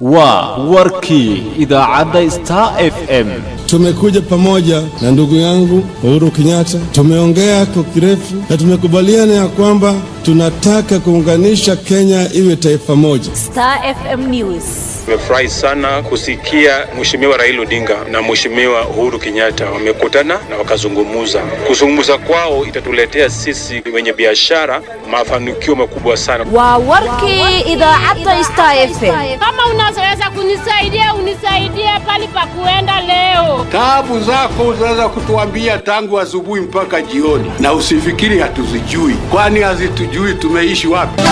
waa warkii idaacadda star f m Tumekuja pamoja na ndugu yangu Uhuru Kenyatta, tumeongea kwa kirefu na tumekubaliana ya kwamba tunataka kuunganisha Kenya iwe taifa moja. Star FM News. Nimefurahi sana kusikia Mheshimiwa Raila Odinga na Mheshimiwa Uhuru Kenyatta wamekutana na wakazungumuza. Kuzungumza kwao itatuletea sisi wenye biashara mafanikio makubwa sana. Waa warkii idaacadda Star FM. Kama unaweza kunisaidia unisaidie pali pa kuenda leo. Taabu zako unaweza kutuambia tangu asubuhi mpaka jioni, na usifikiri hatuzijui, kwani hazitujui tumeishi wapi.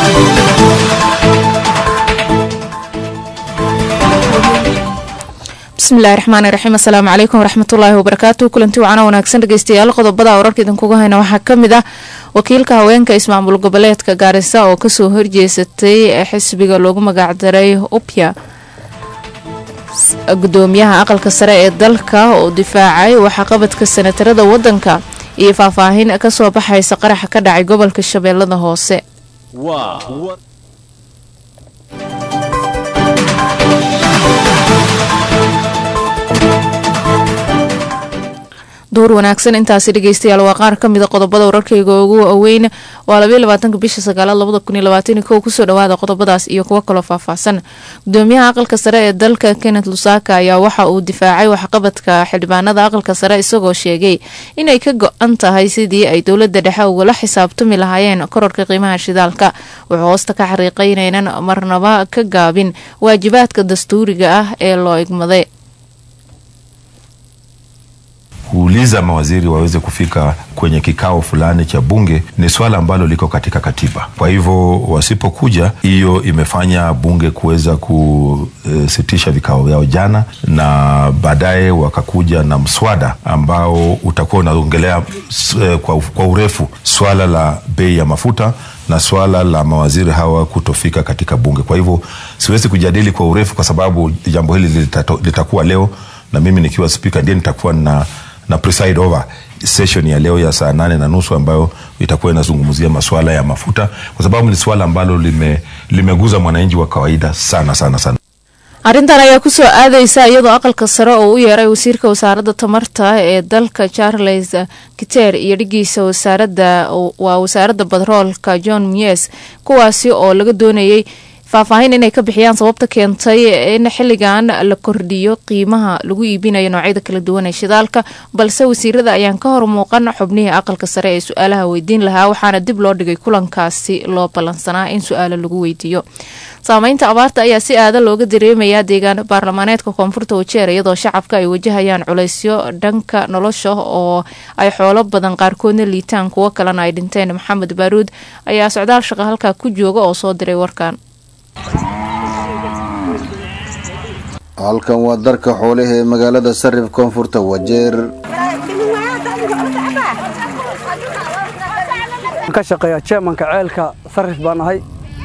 bismillahi raxmaani raxiim assalaamu calaykum waraxmatullaahi wabarakaatu kulanti wacana wanaagsan dhegeystayaal qodobada wararka idinkuga hayna waxaa ka mid ah wakiilka haweenka ismaamul goboleedka gaarisa oo kasoo horjeesatay xisbiga loogu magacdaray upya gudoomiyaha aqalka sare ee dalka oo difaacay waxaqabadka sanatarada wadanka iyo faahfaahin kasoo baxaysa qaraxa ka dhacay gobolka shabeellada hoose waa duur wanaagsan intaasi dhegeystayaal waa qaar kamida qodobada wararkeyga ugu waaweyn waa labaiy labaatanka bisha sagaalaad labada kun iyo labaatan kow kusoo dhawaada qodobadaas iyo kuwo kaloo faahfaahsan gudoomiyaha aqalka sare ee dalka kenneth lusaka ayaa waxa uu difaacay waxqabadka xildhibaanada aqalka sare isagoo sheegay inay ka go-an tahay sidii ay dowlada dhexe ugala xisaabtami lahaayeen kororka qiimaha shidaalka wuxuu hoosta ka xariiqay inaynan marnaba ka gaabin waajibaadka dastuuriga ah ee loo igmaday kuuliza mawaziri waweze kufika kwenye kikao fulani cha bunge ni swala ambalo liko katika katiba. Kwa hivyo wasipokuja, hiyo imefanya bunge kuweza kusitisha vikao vyao jana, na baadaye wakakuja na mswada ambao utakuwa unaongelea kwa, kwa urefu swala la bei ya mafuta na swala la mawaziri hawa kutofika katika bunge. Kwa hivyo siwezi kujadili kwa urefu, kwa sababu jambo hili litakuwa leo, na mimi nikiwa spika ndiye nitakuwa na na preside over session ya leo ya saa nane na nusu ambayo itakuwa inazungumzia masuala ya mafuta kwa sababu ni swala ambalo lime, limeguza mwananchi wa kawaida sana sana sana. arrintan ayaa kusoo aadaysa iyadoo aqalka sare oo u yeeray wasiirka wasaaradda tamarta ee dalka charles kiter iyo dhigiisa wasaarada waa wasaaradda batroolka john mies kuwaasi oo laga doonayay faahfaahin inay ka bixiyaan sababta keentay in xilligan la kordhiyo qiimaha lagu iibinayo noocyada kala duwan ee shidaalka balse wasiirada ayaan ka hor muuqan xubnihii aqalka sare ee su-aalaha weydiin lahaa waxaana dib loo dhigay kulankaasi loo ballansanaa in su-aalo lagu weydiiyo saameynta abaarta ayaa si aada looga dareemayaa deegaan baarlamaaneedka koonfurta wajeer iyadoo shacabka ay wajahayaan culaysyo dhanka nolosha oo ay xoolo badan qaarkoodna liitaan kuwo kalena ay dhinteen maxamed baaruud ayaa socdaal shaqa halkaa ku jooga oo soo diray warkan halkan waa darka xoolaha ee magaalada sarif koonfurta wajeer ka shaqeeya jeemanka ceelka sarif baan ahay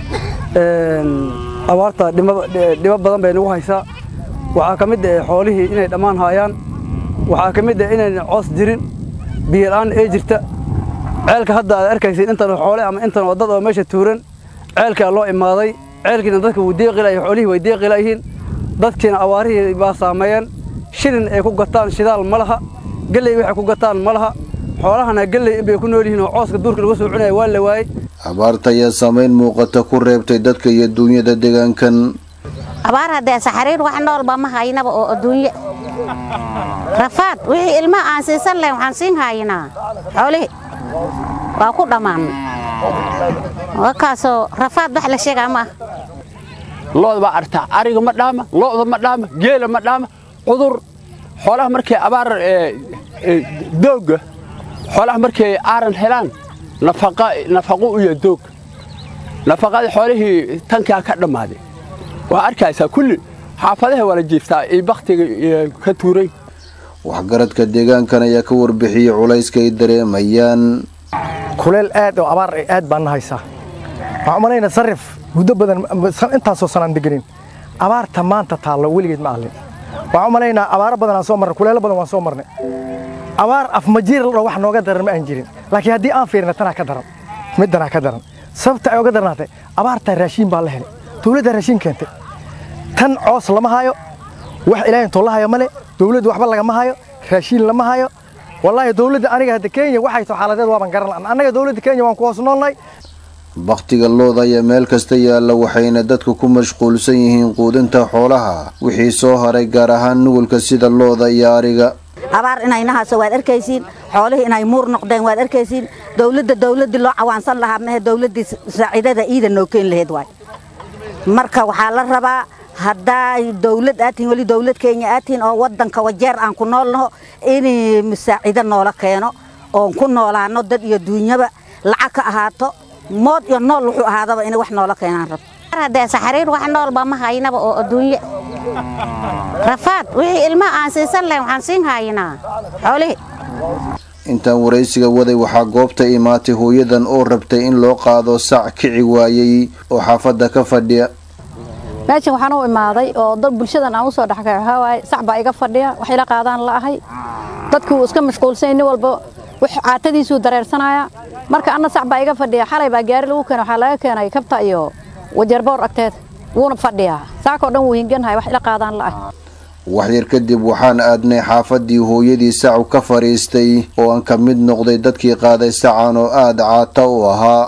abaarta dhibo badan bay nagu haysaa waxaa ka mid ah xoolihii inay dhammaan haayaan waxaa ka mid ah inayna coos jirin biyola'aan ee jirta ceelka hadda aad arkaysid intan xoole ama intan wadad oo meesha tuuran ceelkaa loo imaaday ceelkiina dadka wuu deeqilaya xoolihii way deeqilayihiin dadkiina abaarihii baa saameeyeen shilin ay ku gataan shidaal ma laha gelley waxay ku gataan ma laha xoolahana gelley inbay ku nool yihiin oo cooska duurka lagu soo cunaya waa la waayey abaarta ayaa saamayn muuqata ku reebtay dadka iyo duunyada deegaankan abaar haddee saxariir wax noolba ma haynaba oo adduunye rafaad wixii ilmaha aan siisan lahayn waxaan siin haynaa xoolihii waa ku dhammaanay wakaasoo rafaad wax la sheegaa ma ah looda baa artaa ariga ma dhaama lo'da ma dhaama geela ma dhaama cudur xoolaha markay abaar doogga xoolaha markay aaran helaan nafaqo u iyo doog nafaqadii xoolihii tankaa ka dhammaaday waa arkaysaa kulli xaafadaha waa la jiiftaa iyo bakhtiga ka tuuray waxgaradka deegaankan ayaa ka warbixiyey culayska ay dareemayaan kuleel aad oo abaar aad baan haysaa waxaan umalaynaa sarif muddo badan intaasoo sanaan deganin abaarta maanta taallo weligeed ma ahlin waxaan umalaynaa abaaro badan aan soo marnay kuleelo badan waan soo marnay abaar afmajiir ladho wax nooga daran ma aan jirin laakiin haddii aan fiirina tanaa ka daran middanaa ka daran sababta ay oga darnaatay abaartaa raashiin baa la helay dowladdaa raashiin keentay tan coos lama hayo wax ilaahay intoo la hayo male dowladda waxba lagama hayo raashiin lama hayo wallaahi dowladda aniga hadda kenya waxay tahay xaaladeed waaban garan la'an annaga dowladda kenya waan ku hoos noolnahay bakhtiga looda ayaa meel kasta yaalla waxayna dadku ku mashquulsan yihiin quudinta xoolaha wixii soo haray gaar ahaan nugulka sida looda iyo ariga abaar inayna hayso waad arkaysiin xoolihii inay muur noqdeen waad arkaysiin dowladda dowladdii loo cawaansan lahaa mehe dowladdii saaciidada iida noo keeni lahayd waay marka waxaa la rabaa haddaa dowlad aad tihiin weli dowlad kenya aad tihiin oo waddanka wajeer aan ku nool naho in masaacido noola keeno oon ku noolaano dad iyo duunyaba lacag ka ahaato mood iyo nool wuxuu ahaadaba inay wax noola keenaan rab haddee saxariir wax noolba ma haynaba oo adduunye rafaad wixii ilmaha aan siisan lahayn waxaan siin haynaa xoolihii intaan waraysiga waday waxaa goobta imaatay hooyadan oo rabtay in loo qaado sac kici waayey oo xaafadda ka fadhiya meeshan waxaan u imaaday oo dad bulshadan aan usoo dhexgay waxaa waaye sac baa iga fadhiya wax ila qaadaan la ahay dadkii wuu iska mashquulsanyay nin walba wax caatadiisuu dareersanaya marka anna sac baa iga fadhiya xalay baa gaari lagu keenay waxaa laga keenay kabta iyo wajeerboor agteed wuuna fadhiyaa saakoo dhan wuu hinganhay wax ila qaadaan la ahay waxyar kadib waxaan aadnay xaafaddii hooyadii sacu ka fadhiistay oo aan ka mid noqday dadkii qaaday sacan oo aada caata u ahaa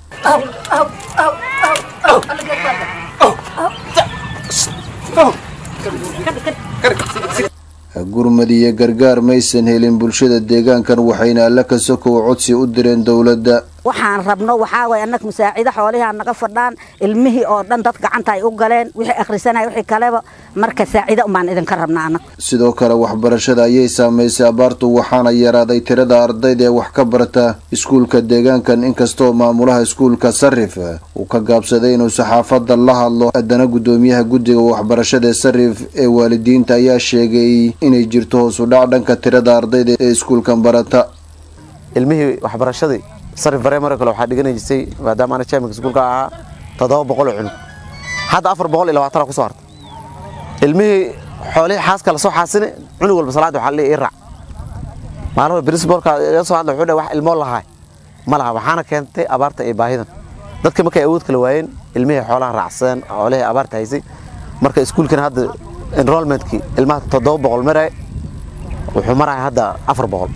gurmad iyo gargaar maysan helin bulshada deegaankan waxayna alla ka sokow codsi u direen dowladda waxaan rabno waxaa waye annaga masaacido xoolihii aan naga fadhaan ilmihii oo dhan dad gacanta ay u galeen wixii akhrisanaya wixii kaleba marka saacido umaan idinka rabnaa annaga sidoo kale waxbarashada ayay saamaysay abaartu waxaana yaraaday tirada ardayda ee wax ka barata iskuulka deegaankan inkastoo maamulaha iskuulka sarif uu ka gaabsaday inuu saxaafadda la hadlo haddana guddoomiyaha guddiga waxbarashada ee sarif ee waalidiinta ayaa sheegay inay jirto hoos u dhac dhanka tirada ardayda ee iskuulkan barata ilmihii waxbarashadii sarif bareemare kale waxaa dhiganay jirtay maadaama ana jaamika iskuulka ahaa toddoba boqol oo cunug hadda afar boqol iyo labaatana kusoo hartay ilmihii xoolihii xaaska la soo xaasine cunug walba salaada waxaa leeyahay ii raac maalmaha principalka iga soo hadla wuxuu dhahay wax ilmoo lahaa ma laha waxaana keentay abaarta iyo baahidan dadka markay awood kala waayeen ilmihii xoolaha raacsadeen xoolihii abaarta haysay marka iskuulkana hadda enrollmentkii ilmaha toddoba boqol maray wuxuu maraya hadda afar boqol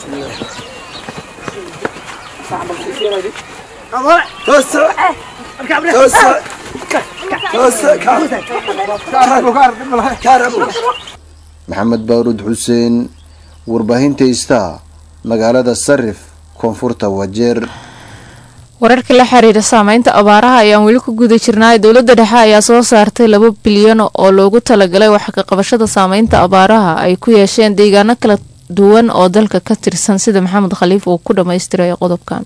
maxamed baaruud xuseen warbaahinta istaa magaalada sarif koonfurta wajeer wararka la xiriira saameynta abaaraha ayaan weli ku guda jirnaa dowladda dhexe ayaa soo saartay laba bilyan oo loogu talagalay wax ka qabashada saameynta abaaraha ay ku yeesheen deegaano kala duwan oo dalka ka tirsan sida maxamed khaliif uu ku dhammaystiray qodobkan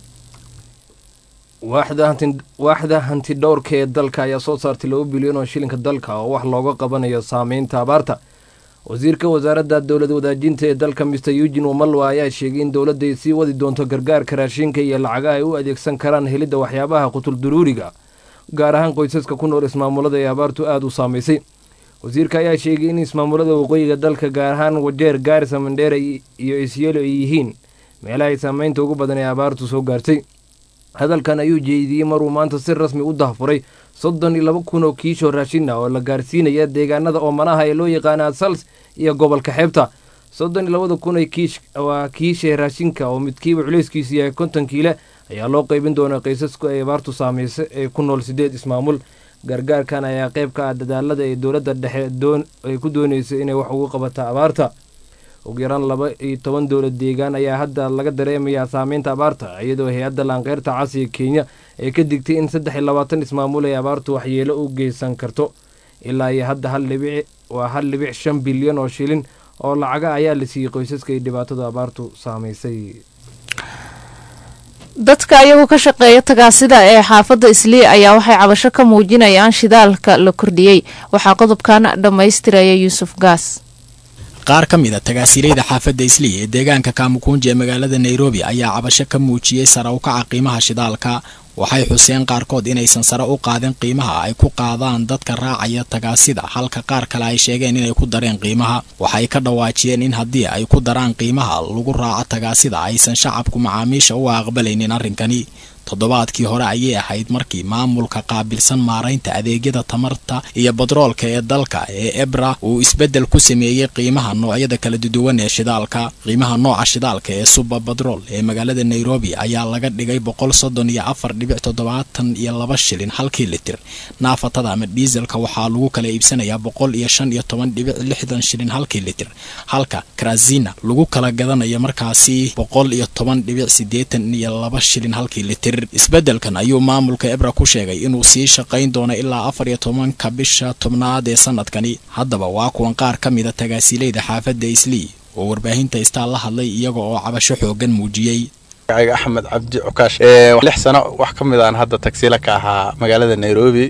waaxda hanti dhowrka ee dalka ayaa soo saartay laba bilyan oo shilinka dalka oo wax looga qabanayo saameynta abaarta wasiirka wasaaradda dowlad wadaajinta ee dalka mister eugin wamalwa ayaa sheegay in dowladda ay sii wadi doonto gargaarka raashinka iyo lacagaha ay u adeegsan karaan helidda waxyaabaha qutulduruuriga gaar ahaan qoysaska ku nool ismaamulada ee abaartu aada u saamaysay wasiirka ayaa sheegay in ismaamulada waqooyiga dalka gaar ahaan wajeer gaarisa mandheera iyo isyelo ay yihiin meelaha ay saameynta ugu badan ee abaartu soo gaartay hadalkan ayuu jeediyey maruu maanta si rasmi u dahfuray soddon iyo laba kun oo kiishoo raashin ah oo la gaarsiinaya deegaanada oomanaha ee loo yaqaana sals iyo gobolka xeebta soddon iyo labada kun waa kiisha raashinka oo midkiiba culeyskiisu yahay konton kiile ayaa loo qeybin doonaa qoysasku ay abaartu saameysay ee ku nool sideed ismaamul gargaarkan ayaa qayb ka ah dadaalada ee dowladda dhexe ay ku doonayso inay wax ugu qabata abaarta ugu yaraan laba iyo toban dowlad deegaan ayaa hadda laga dareemayaa saameynta abaarta iyadoo hay-adda laanqeyrta casiga kenya ay ka digtay in saddex iyo labaatan ismaamul ay abaartu waxyeelo u geysan karto ilaa iyo hadda hal dhibic waa hal dhibic shan bilyan oo shilin oo lacaga ayaa la siiyey qoysaska ay dhibaatadu abaartu saamaysay dadka ayagu ka shaqeeya tagaasida ee xaafadda islii ayaa waxay cabasho ka muujinayaan shidaalka la kordhiyey waxaa qodobkan dhammaystiraya yuusuf gaas qaar ka mid a tagaasiilayda xaafadda islii ee deegaanka kaamukunji ee magaalada nairobi ayaa cabasho ka muujiyey sare u kaca qiimaha shidaalka waxay xuseen qaarkood inaysan sare u qaadin qiimaha ay ku qaadaan dadka raacaya tagaasida halka qaar kale ay sheegeen inay ku dareen qiimaha waxay ka dhawaajiyeen in haddii ay ku daraan qiimaha lagu raaco tagaasida aysan shacabku macaamiisha u aqbalaynin arrinkani toddobaadkii hore ayay ahayd markii maamulka qaabilsan maaraynta adeegyada tamarta iyo badroolka ee dalka ee ebra uu isbeddel ku sameeyey qiimaha noocyada kala duwan ee shidaalka qiimaha nooca shidaalka ee suba badrool ee magaalada nairobi ayaa laga dhigay boqol soddon iyo afar dhibic toddobaatan iyo laba shilin halkii litir naafatada ama diiselka waxaa lagu kala iibsanayaa boqol iyo shan iyo toban dhibic lixdan shilin halkii litir halka krazina lagu kala gadanayo markaasi boqol iyo toban dhibic siddeetan iyo laba shilin halkii litir isbeddelkan ayuu maamulka ebra ku sheegay inuu sii shaqayn doono ilaa afar iyo tobanka bisha tobnaad ee sanadkani haddaba waa kuwan qaar ka mida tagaasiilayda xaafadda islii oo warbaahinta istaa la hadlay iyaga oo cabasho xooggan muujiyey magaciga axmed cabdi cukaash lix sano wax ka mid aan hadda tagsiila ka ahaa magaalada nairobi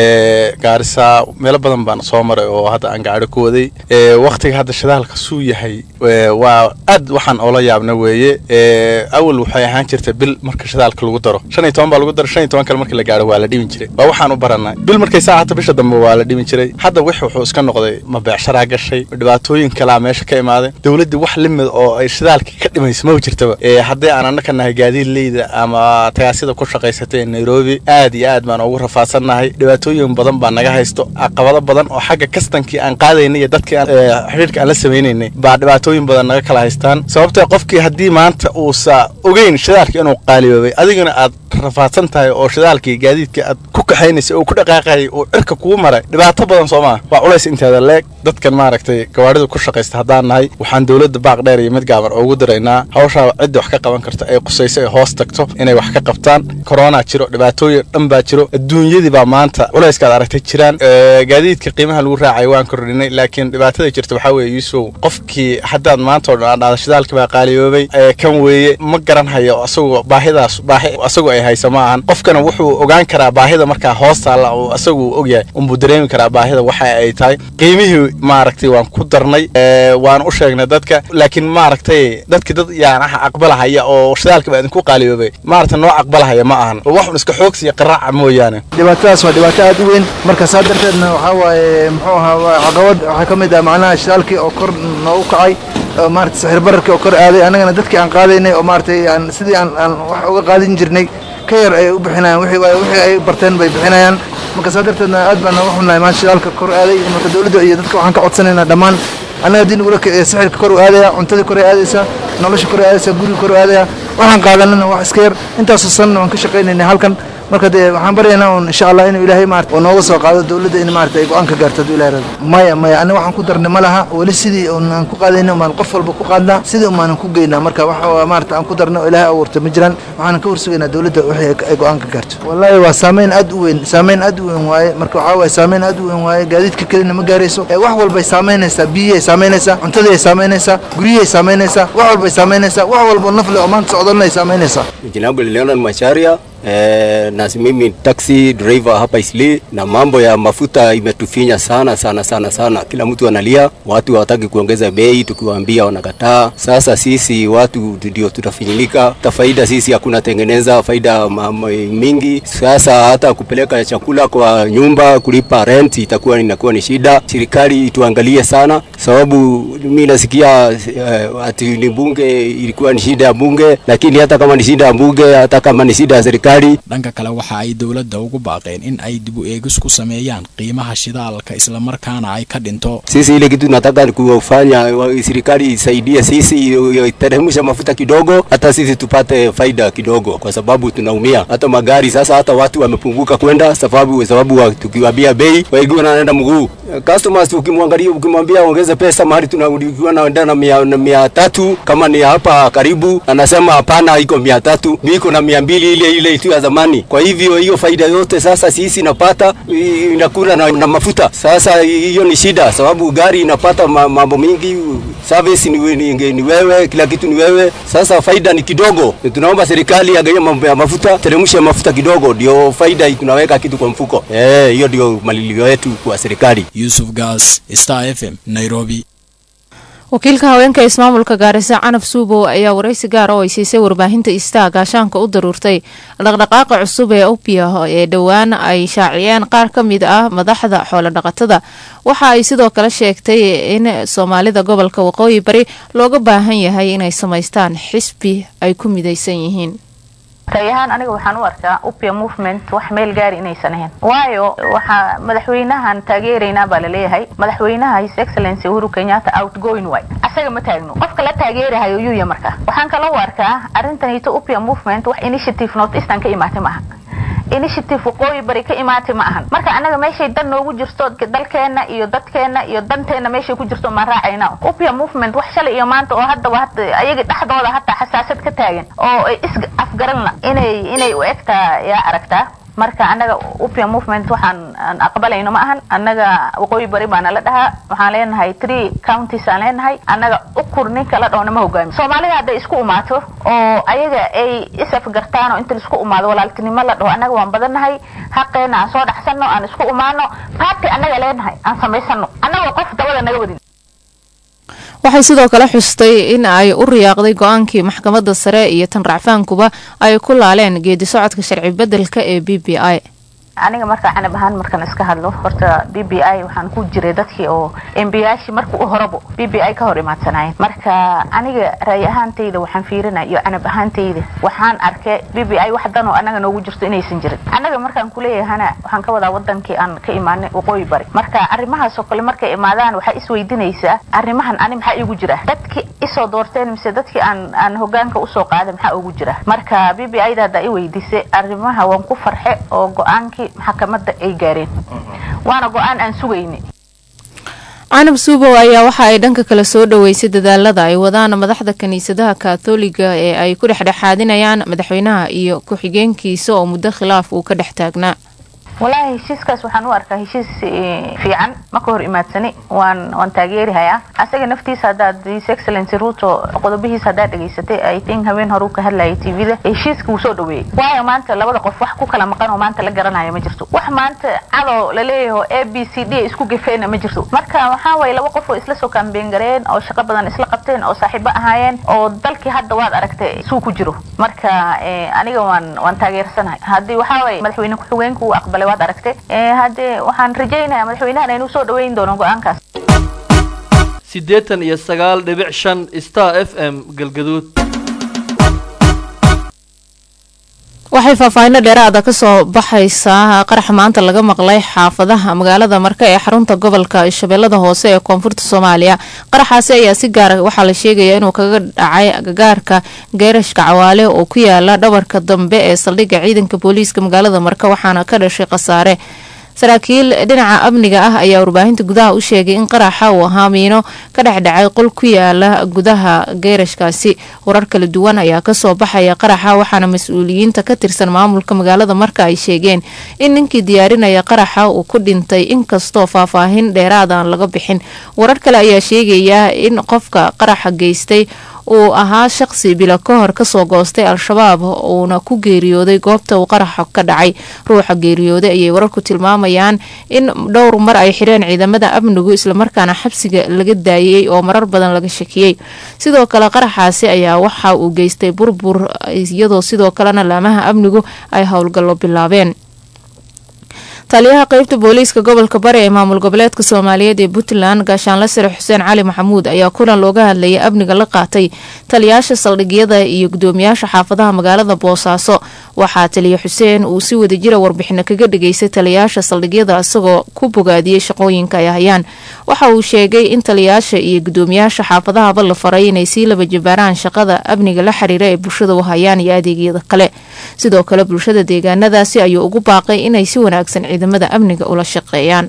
gaarisa meelo badan baan soo maray oo hadda aan gaari ku waday waktiga hadda shidaalka suu yahay waa aad waxaan oola yaabna weeye awal waxay ahaan jirtay bil marka shidaalka lagu daro shan iyo toban baa lagu daro shan iyo toban kale markii la gaaro waa la dhimin jiray waa waxaan u baranay bil markay saacata bisha dambe waa la dhimin jiray hadda wix wuxuu iska noqday ma beecsharaa gashay dhibaatooyin kalaa meesha ka imaaday dowladdii wax limid oo ay shidaalkii ka dhimayso ma jirtaba haddii aan annaka nahay gaadiidleyda ama tagaasida ku shaqaysatay ee nairobi aad iyo aad baan ugu rafaadsannahay dhibaatooyin badan baa naga haysto caqabado badan oo xagga kastankii aan qaadaynay iyo dadkii xidhiirka aan la samaynaynay baa dhibaatooyin badan naga kala haystaan sababtoo qofkii haddii maanta uusa ogeyn shidaalka inuu qaaliyoobay adigana aad rafaadsan tahay oo shidaalkii gaadiidka aad ku kaxaynaysa oo ku dhaqaaqayay oo cirka kugu maray dhibaato badan soo maa waa culays inteeda leeg dadkan maaragtay gawaarida ku shaqaysta haddaan nahay waxaan dowladda baaq dheer iyo mid gaaban ugu diraynaa hawshaa cidda wax ka qaban karta ay qusayso ay hoos tagto inay wax ka qabtaan korona jiro dhibaatooyin dhan baa jiro adduunyadii baa maanta culayskaad aragtay jiraan gaadiidka qiimaha lagu raacay waan kordhinay laakiin dhibaatada jirta waxaa weeye yuusow qofkii haddaad maanta oo dhan aad dhahdo shidaalkii baa qaaliyoobay kan weeye ma garan hayo asagoo baahidaas baahi asagoo ay haysa ma ahan qofkana wuxuu ogaan karaa baahida markaa hoos taalla uu asagu ogyahay unbuu dareemi karaa baahida waxa ay tahay qiimihii maaragtay waan ku darnay waan u sheegnay dadka laakiin maaragtay dadki dad yaan ah aqbalahaya oo shidaalka baa idinku qaaliyoobay maaragtay noo aqbalahaya ma ahan waxun iska xoogsiya qaraaca mooyaane dhibaatadaas waa dhibaato aad u weyn marka saa darteedna waxaa waaye muxuu ahaa caqabad waxaa ka mid ah macnaha shidaalkii oo kor noogu kacay oo maarata sixir bararkii oo kor aaday annagana dadkii aan qaadaynay oo maaragtay aan sidii aan aan wax uga qaadin jirnay ka yar ay u bixinayaan wixii wixii ay barteen bay bixinayaan marka saa darteedna aad baan uga xunnahay maan shidaalka kor aaday marka dowladda iyo dadka waxaan ka codsanaynaa dhammaan annaga haddii nagula sixirka kor u aadaya cuntadii kor ay aadaysaa nolosha kor ay aadaysaa guriga kor u aadaya waxaan qaadanana wax iska yar intaasoo sanna waan ka shaqaynaynay halkan marka dee waxaan baryaynaa un insha allah inuu ilaahay maarata oo nooga soo qaado dowladda in maarata ay go-aan ka gaarto hadduu ilahay rado maya maya aniga waxaan ku darnay ma laha weli sidii aan ku qaadayna umaan qof walba ku qaadnaa sidii umaanan ku geynaa marka waxa maarata aan ku darnay oo ilaahay abuurta ma jiraan waxaanan ka warsugaynaa dowladda wixii ay go-aan ka gaarto wallaahi waa saameyn aad u weyn saameyn aad u weyn waaye marka waxaa waaye saameyn aad u weyn waaye gaadiidka kelina ma gaarayso wax walbay saameynaysaa biyihii ay saameynaysaa cuntadii ay saameynaysaa guryihii ay saameynaysaa wax walbay saameynaysaa wax walbo nafle oo maanta socdana ay saameynaysaa Jina langu Leonard Macharia Eh, na mimi taxi driver hapa Isli, na mambo ya mafuta imetufinya sana sana sana sana. Kila mtu analia, watu hawataki kuongeza bei, tukiwaambia wanakataa. Sasa sisi watu ndio tutafinyilika, ta faida sisi hakuna tengeneza faida ma- ma- mingi. Sasa hata kupeleka chakula kwa nyumba, kulipa rent itakuwa inakuwa ni shida. Serikali ituangalie sana, sababu mimi nasikia eh, ati ni bunge ilikuwa ni shida ya bunge, lakini hata kama ni shida ya bunge, hata kama ni shida ya serikali dhanka kale waxa ay dowladda ugu baaqeen in ay dib u eegis ku sameeyaan qiimaha shidaalka islamarkaana ay ka dhinto sisi ile kitu nataka kufanya wa- serikali isaidie sisi iteremsha mafuta kidogo, hata sisi tupate faida kidogo, kwa sababu tunaumia. Hata magari sasa, hata watu wamepunguka kwenda sababu sababu wa- tukiwaambia bei wengi wanaenda mguu. Customers ukimwangalia ukimwambia ongeze pesa mahali tunakuwa naenda na mia, na mia tatu kama ni hapa karibu, anasema hapana, iko mia tatu iko na mia mbili ile ile tu ya zamani. Kwa hivyo hiyo faida yote sasa sisi napata i- inakula na, na mafuta. Sasa hiyo ni shida, sababu gari inapata ma- mambo mingi, service ni, we- ni, ni wewe, kila kitu ni wewe. Sasa faida ni kidogo. Tunaomba serikali agaie mambo ya mafuta, teremshe mafuta kidogo, ndio faida tunaweka kitu kwa mfuko. Eh, hiyo ndio malilio yetu kwa serikali. yusuf gas star f m nairobi wakiilka haweenka ismaamulka gaarisa canab suubow ayaa waraysi gaar oo ay siisay warbaahinta istaa gaashaanka u daruurtay dhaqdhaqaaqa cusub ee opia ee dhowaan ay shaaciyeen qaar ka mid ah madaxda xoolodhaqatada waxa ay sidoo kale sheegtay in soomaalida gobolka waqooyi bari looga baahan yahay inay samaystaan xisbi ay ku midaysan yihiin ray ahaan aniga waxaan u arkaa upia movement wax meel gaari inaysan ahayn waayo waxaa madaxweynahan taageeraynaa baa laleeyahay madaxweynaha his excellency uhuru kenyatta outgoing way asaga ma taagno qofka la taageerahayo yuya marka waxaan kaloo u arkaa arrintanito upia movement wax initiative north eastern ka imaatay maaha initiative waqooyi bari ka imaatay ma ahan marka anaga meeshay dan noogu jirto dalkeena iyo dadkeena iyo danteena meeshay ku jirto maan raacayna upia movement wax shalay iyo maanta oo haddaba hada ayaga dhexdooda hataa xasaasad ka taagan oo ay is afgaranla inay inay u egtaa yaa aragtaa marka anaga upia movement waxaan aan aqbalayno ma ahan annaga waqooyi bari baana la dhahaa waxaan leenahay three counties aan leenahay annaga ukur ninka la dhahona ma hogaami soomaalida hadday isku umaato oo ayaga ay isafgartaan oo inta laisku umaado walaaltinimo la dhaho annaga waan badannahay xaqeena aan soo dhaxsano aan isku umaano party annaga leenahay aan samaysano annagoo qof dabada naga wadin waxay sidoo kale xustay in ay u riyaaqday go-aankii maxkamadda sare iyo tan racfaankuba ay ku laaleen geedi socodka sharci bedelka ee b b i aniga marka canab ahaan markaan iska hadlo horta b b i waxaan ku jiray dadkii oo embiyaashii marka u horabo b b i ka hor imaadsanaayen marka aniga raay ahaantayda waxaan fiirinaya iyo canab ahaantayda waxaan arkay b b i wax dan oo anaga noogu jirto inaysan jirin annaga markaan kuleeyahana waxaan ka wadaa wadankii aan ka imaanay waqooyi bari marka arrimahaas oo kale markay imaadaan waxaa isweydiinaysaa arrimahan ani maxaa iigu jira dadkii isoo doorteen mise dadkii aan aan hogaanka usoo qaaday maxaa ugu jira marka b b i da haddaa i weydiisay arrimaha waan ku farxe oo go-aankii maxkamadda ay gaareen waana go-aan aan sugayni canab suubow ayaa waxa ay dhanka kale soo dhoweysay dadaalada ay wadaan madaxda kiniisadaha kaatoliga ee ay ku dhexdhexaadinayaan madaxweynaha iyo ku-xigeenkiisa oo muddo khilaaf uu ka dhex taagnaa walaahi heshiiskaas waxaan u arkaa heshiis fiican ma ka hor imaadsani waan waan taageerihayaa asaga naftiisa haddaad his excellency ruto qodobihiisa haddaad dhegaysatay i think haween hore uu ka hadlayay tvda heshiiska wuu soo dhaweeyey waayo maanta labada qof wax ku kala maqan oo maanta la garanaya ma jirto wax maanta cadoo laleeyaho a b c d isku gafeena ma jirto marka waxaa waye laba qof oo isla soo kaambeen gareen oo shaqo badan isla qabteen oo saaxiibo ahaayeen oo dalkii hadda waad aragtay suu ku jiro marka aniga waan waan taageersanahay haddii waxaa waye madaxweyne ku-xigeenka uu aqbalay waad aragtay haddee waxaan rajaynayaa madaxweynahan inuu soo dhaweyn doono go-aankaas siddeetan iyo sagaal dhibic shan star f m galgaduud waxay faahfaahinno dheeraada kasoo baxaysaa qarax maanta laga maqlay xaafadaha magaalada marka ee xarunta gobolka shabeellada hoose ee koonfurta soomaaliya qaraxaasi ayaa si gaara waxaa la sheegaya inuu kaga dhacay agagaarka geerashka cawaale oo ku yaala dhabarka dambe ee saldhigga ciidanka booliiska magaalada marka waxaana ka dhashay khasaare saraakiil dhinaca amniga ah ayaa warbaahinta gudaha u sheegay in qaraxa uu ahaa miino ka dhexdhacay qol ku yaala gudaha geerashkaasi warar kala duwan ayaa kasoo baxaya qaraxa waxaana mas-uuliyiinta ka tirsan maamulka magaalada marka ay sheegeen in ninkii diyaarinaya qaraxa uu ku dhintay inkastoo faahfaahin dheeraad aan laga bixin warar kale ayaa sheegaya in qofka qaraxa geystay uu ahaa shaqsi bilo ka hor kasoo goostay al-shabaab uuna ku geeriyooday goobta uu qaraxa ka dhacay ruuxa geeriyooday ayay wararku tilmaamayaan in dhowr mar ay xireen ciidamada amnigu islamarkaana xabsiga laga daayay oo marar badan laga shakiyey sidoo kale qaraxaasi ayaa waxa uu geystay burbur iyadoo sidoo kalena laamaha amnigu ay howlgallo bilaabeen taliyaha qeybta booliiska gobolka bari ee maamul goboleedka soomaaliyeed ee puntland gaashaanle sare xuseen cali maxamuud ayaa kulan looga hadlayay amniga la qaatay taliyaasha saldhigyada iyo gudoomiyaasha xaafadaha magaalada boosaaso waxaa taliya xuseen uu si wadajira warbixino kaga dhigaystay taliyaasha saldhigyada isagoo ku bogaadiyey shaqooyinka ay hayaan waxa uu sheegay in taliyaasha iyo gudoomiyaasha xaafadahaba la faray inay sii laba jabaaraan shaqada amniga la xiriira ee bulshada u hayaan iyo adeegyada kale sidoo kale bulshada deegaanadaasi ayuu ugu baaqay inay si wanaagsan ciidamada amniga ula shaqeeyaan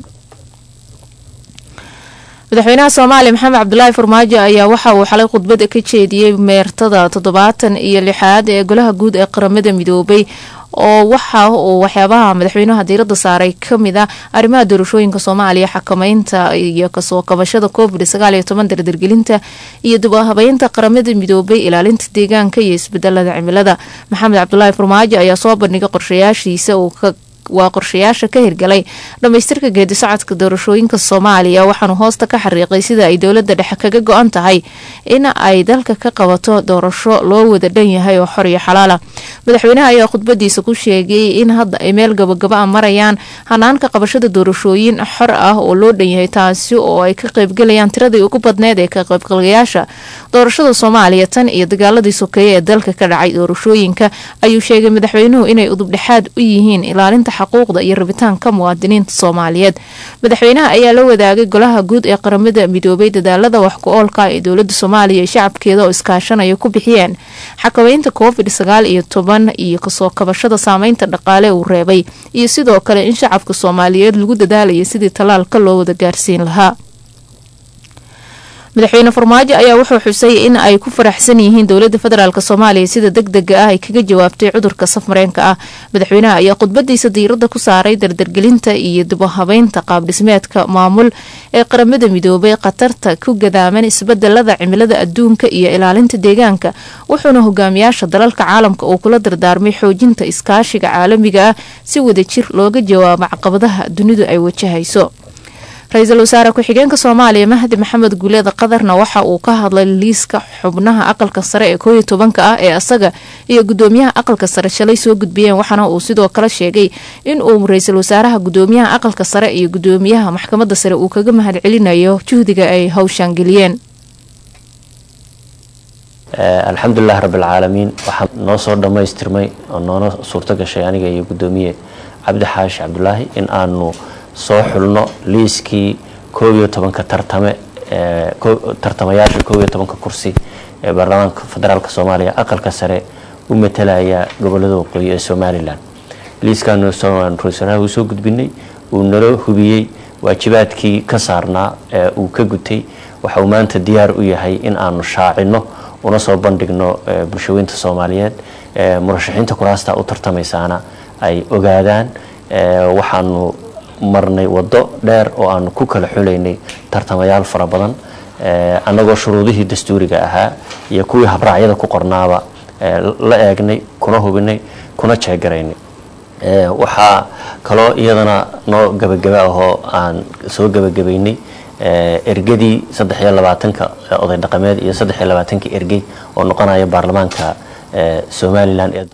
madaxweynaha soomaaliya maxamed cabdulaahi farmaajo ayaa waxa uu xalay khudbad ka jeediyey meertada toddobaatan iyo lixaad ee golaha guud ee qaramada midoobay oo waxa uu waxyaabaha madaxweynaha diirada saaray kamid ah arrimaha doorashooyinka soomaaliya xakameynta iyo kasoo kabashada covid sagaaliyo toban dardargelinta iyo dubahabeynta qaramada midoobay ilaalinta deegaanka iyo isbedelada cimilada maxamed cabdulaahi farmaajo ayaa soo bandhigay qorshayaashiisa uu ka waa qorshayaasha ka hirgalay dhammaystirka geedi socodka doorashooyinka soomaaliya waxaanu hoosta ka xariiqay sida ay dowladda dhexe kaga go-an tahay in ay dalka ka qabato doorasho loo wada dhan yahay oo xor iyo xalaala madaxweynaha ayaa khudbadiisa ku sheegay in hadda ay meel gabagaba a marayaan hanaanka qabashada doorashooyin xor ah oo loo dhan yahay taasi oo ay ka qaybgalayaan tiradii ugu badneed ee ka qaybgalayaasha doorashada soomaaliya tan iyo dagaaladii sokeeye ee dalka ka dhacay doorashooyinka ayuu sheegay madaxweynuhu inay udubdhexaad u yihiin ilaalinta xaquuqda iyo rabitaanka muwaadiniinta soomaaliyeed madaxweynaha ayaa la wadaagay golaha guud ee qaramada midoobay dadaalada wax ku-oolka ee dowlada soomaaliya iyo shacabkeeda oo iskaashanaya ku bixiyeen xakameynta covid sagaal iyo toban iyo kasoo kabashada saameynta dhaqaale uu reebay iyo sidoo kale in shacabka soomaaliyeed lagu dadaalaya sidii tallaalka loo wada gaarsiin lahaa madaxweyne farmaajo ayaa wuxuu xusay in ay ku faraxsan yihiin dowlada federaalk soomaaliya sida deg dega ah ay kaga jawaabtay cudurka safmareenka ah madaxweynaha ayaa khudbadiisa diirada ku saaray dardargelinta iyo dibuhabeynta qaabdhismeedka maamul ee qaramada midoobay khatarta ku gadaaman isbedelada cimilada adduunka iyo ilaalinta deegaanka wuxuuna hogaamiyaasha dalalka caalamka uu kula dardaarmay xoojinta iskaashiga caalamiga ah si wadajir looga jawaabo caqabadaha dunidu ay wajahayso ra-iisul wasaare ku-xigeenka soomaaliya mahdi maxamed guuleeda qadarna waxa uu ka hadlay liiska xubnaha aqalka sare ee kooiyo tobanka ah ee asaga iyo gudoomiyaha aqalka sare shalay soo gudbiyeen waxaana uu sidoo kale sheegay in uu ra-iisul wasaaraha gudoomiyaha aqalka sare iyo gudoomiyaha maxkamadda sare uu kaga mahad celinayo juhdiga ay hawshaan geliyeen alxamdulilah rabbilcaalamiin waxaa noo soo dhammaystirmay oo noona suurto gashay aniga iyo gudoomiye cabdi xaashi cabdulaahi in aanu soo xulno liiskii koob iyo tobanka tartame tartamayaasha koob iyo tobanka kursi ee baarlamaanka federaalk soomaaliya aqalka sare u matalaya gobolada waqooyi ee somalilan liiskaanu ra-iisul uu soo gudbinay uu nala hubiyey waajibaadkii ka saarnaa ee uu ka gutay waxa uu maanta diyaar u yahay in aanu shaacino una soo bandhigno bulshooyinta soomaaliyeed murashaxiinta kuraasta u tartamaysaana ay ogaadaan waxaanu marnay wado dheer oo aanu ku kala xulaynay tartamayaal fara badan annagoo shuruudihii dastuuriga ahaa iyo kuwii habraacyada ku qornaaba la eegnay kuna hubinay kuna jeegaraynay waxaa kaloo iyadana noo gabagaba ahoo aan soo gabagabaynay ergadii saddex iyo labaatanka oday dhaqameed iyo saddex iyo labaatanka ergey oo noqonaya baarlamaanka somalilan ee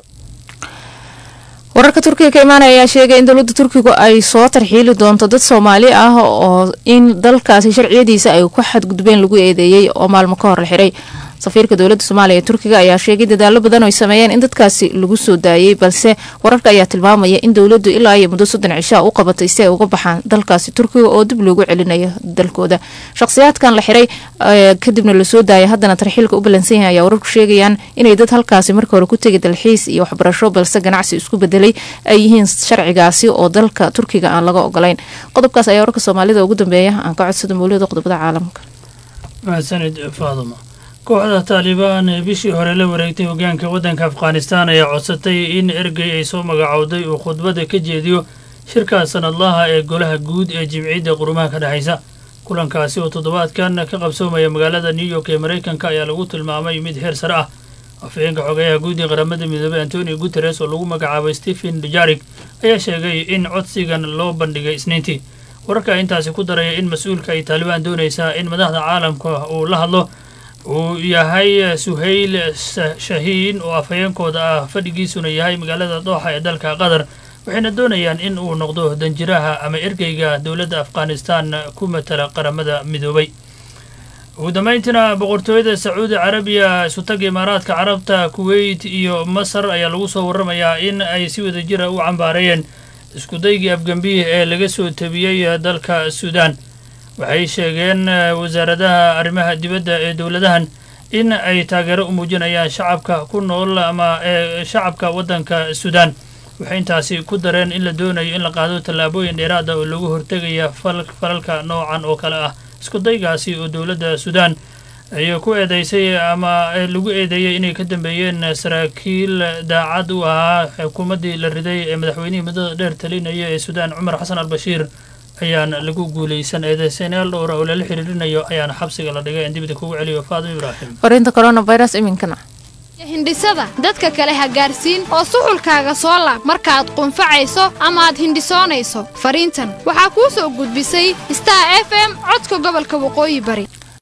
wararka turkiga ka imaanaya ayaa sheegay in dowladda turkigu ay soo tarxiili doonto dad soomaali ah oo in dalkaasi sharciyadiisa ay ku xadgudbeen lagu eedeeyey oo maalmo ka hor la xiray safiirka dowladda soomaaliya ee turkiga ayaa sheegay dadaalo badan oo ay sameeyeen in dadkaasi lagu soo daayey balse wararka ayaa tilmaamaya in dowladdu ilaa iyo muddo soddon cishaa u qabatay si ay uga baxaan dalkaasi turkiga oo dib loogu celinayo dalkooda shakhsiyaadkan la xiray kadibna lasoo daayay haddana tarxiilka u ballansan yahay ayaa wararku sheegayaan inay dad halkaasi marka hore ku tegay dalxiis iyo waxbarasho balse ganacsi isku bedelay ay yihiin sharcigaasi oo dalka turkiga aan laga ogolayn qodobkaas ayaa wararka soomaalida ugu dambeeya aan ka codsada mawlida qodobada caalamka mahadsanid faaduma kooxda taalibaan ee bishii hore la wareegtay hogaanka waddanka afghanistan ayaa codsatay in ergey ay soo magacowday uu khudbadda ka jeediyo shirka sanadlaha ee golaha guud ee jimciyadda qurumaha ka dhexaysa kulankaasi oo toddobaadkan ka qabsoomaya magaalada new york ee maraykanka ayaa lagu tilmaamay mid heer sare ah afhayeenka xogeyaha guud ee qaramada midoobey antonio guteres oo lagu magacaabay stephen dujarik ayaa sheegay in codsigan loo bandhigay isniintii wararka intaasi ku daraya in mas-uulka ay taalibaan doonaysaa in madaxda caalamka uu la hadlo uu yahay suhayl shahiin oo afhayeenkooda ah fadhigiisuna yahay magaalada dooxa ee dalka qatar waxayna doonayaan in uu noqdo danjiraha ama ergeyga dowladda afghanistan ku matala qaramada midoobay ugu dambayntiina boqortooyada sacuudi carabiya isutaga imaaraadka carabta kuweyt iyo masar ayaa lagu soo waramayaa in ay si wada jira u cambaareeyeen iskudaygii afgambihi ee laga soo tabiyey dalka suudaan waxay sheegeen wasaaradaha arrimaha dibadda ee dowladahan in ay taageero u muujinayaan shacabka ku nool ama ee shacabka waddanka suudaan waxay intaasi ku dareen in la doonayo in la qaado tallaabooyin dheeraada oo lagu hortegaya falalka noocan oo kale ah iskudaygaasi oo dowladda suudaan ay ku eedeysay ama lagu eedeeyey inay ka dambeeyeen saraakiil daacad u ahaa xukuumaddii la riday ee madaxweynihii muddada dheer talinaya ee suudaan cumar xasan al bashiir ayaan lagu guuleysan eedeysaneyaal dhowra oo lala xiriirinayo ayaana xabsiga la dhigay aan dibida kugu celiyo faadimo ibraahim fariinta coronavirus iminkana hindhisada dadka kale ha gaarsiin oo suxulkaaga soo laab markaaad qunfacayso ama aad hindhisoonayso fariintan waxaa kuu soo gudbisay star f m codka gobolka waqooyi bari